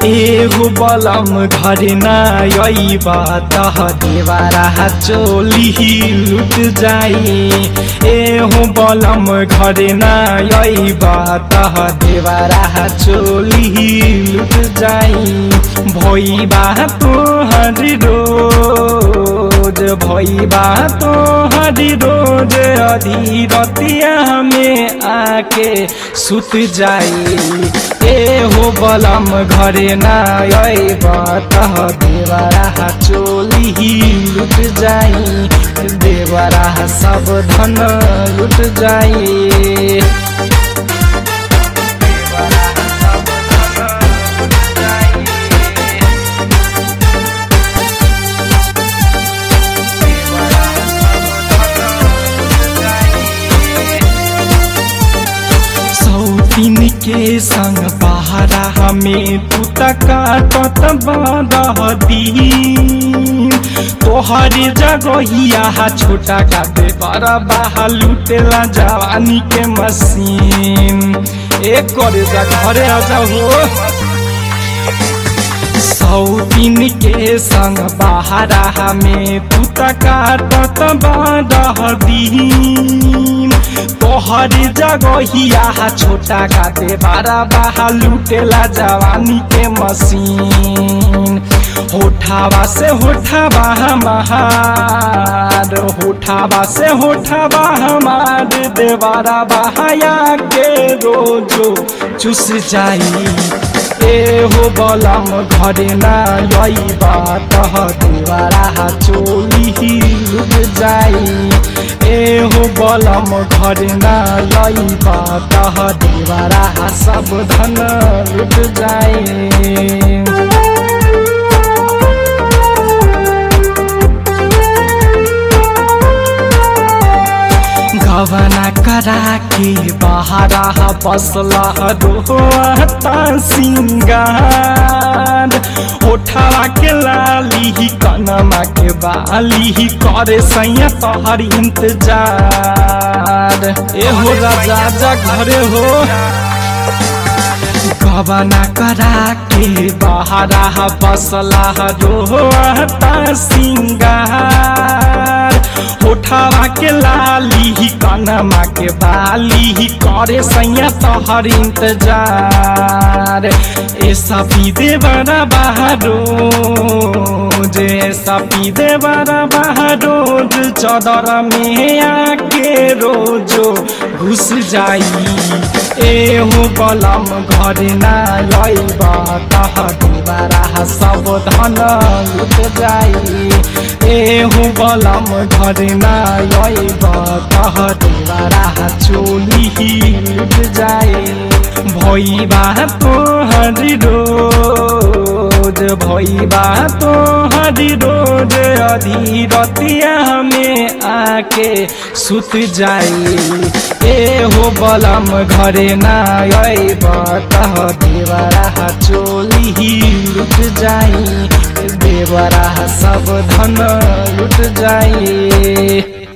एगो बलम घर ना अइबा तह देवारा चोली लुट जाई एहो बलम घर ना अइबा तह देवारा चोली लुट जाई भइबा तोहर रोज भइबा तोहर रोज अधी रतिया में आके सुत जाई एहो बलम घरे ना अइबा तह देवरा चोली लुट जाई देवरा सब धन लुट जाई सौतीन के संग बहरा हमें तू काटत बदहदी तोहर जगहिया छोटा काटे बड़ा बाहा लुटेला जवानी के मशीन एक करे जा घरे आ जाओ सौतीन के संग बहरा हमें तू काटत बदहदी तोहर जगहिया छोटा काटे बारा बाहा लुटेला जवानी के मशीन होठावा से होठावा हमार होठावा से होठावा हमार देवारा बहाया के रोजो चुस जाई एहो बलम घरे ना अइबा तह देवारा चोली लुट जाई एहो बलम घर ना लइबा तह देवारा सब धन लुट जाए गवना करा के बहारा बसला रोहता सिंगार ओठवा के लाली कनमा के बाली करे सैया तोहर इंतजार एहो राजा जा घरे हो गबना करा के बहारा बसला रोहता सिंगार होठावा के लाली कनमा के बाली करे सैया तोहर इंतजार ऐसा पीदे बड़ा बहारो जे ऐसा पीदे बड़ा बहारो चदर में आके रोजो घुस जाई एहो बलम घरे ना अइबा तह दुबारा सब धन लुट जाई एहो बलम घरे ना अइबा तह दुबारा चोली लुट जाए भइबा तोहर रोज भइबा तोहर रोज अधी रतिया में आके सुत जाई एहो बलम घरे ना अइबा तह देवरा चोली लुट जाई देवरा सब धन लुट जाई